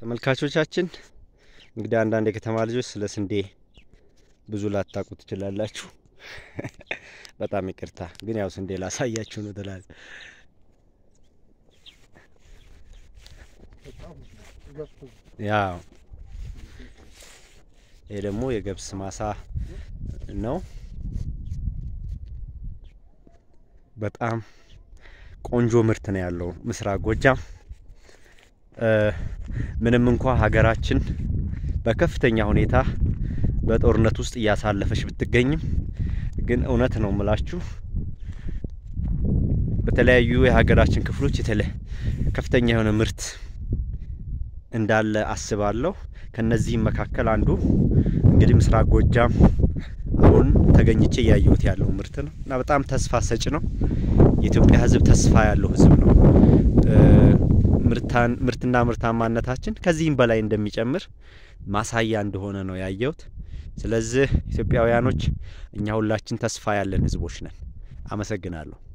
ተመልካቾቻችን እንግዲህ አንዳንድ የከተማ ልጆች ስለ ስንዴ ብዙ ላታውቁ ትችላላችሁ። በጣም ይቅርታ፣ ግን ያው ስንዴ ላሳያችሁ ነው ትላል። ያው ይሄ ደግሞ የገብስ ማሳ ነው። በጣም ቆንጆ ምርት ነው ያለው ምስራቅ ጎጃም። ምንም እንኳ ሀገራችን በከፍተኛ ሁኔታ በጦርነት ውስጥ እያሳለፈች ብትገኝም ግን እውነት ነው ምላችሁ በተለያዩ የሀገራችን ክፍሎች የተለ ከፍተኛ የሆነ ምርት እንዳለ አስባለሁ። ከነዚህም መካከል አንዱ እንግዲህ ምስራቅ ጎጃም አሁን ተገኝቼ እያየሁት ያለው ምርት ነው እና በጣም ተስፋ ሰጭ ነው። የኢትዮጵያ ሕዝብ ተስፋ ያለው ሕዝብ ነው። ምርትና ምርታማነታችን ከዚህም በላይ እንደሚጨምር ማሳያ እንደሆነ ነው ያየሁት። ስለዚህ ኢትዮጵያውያኖች እኛ ሁላችን ተስፋ ያለን ሕዝቦች ነን። አመሰግናለሁ።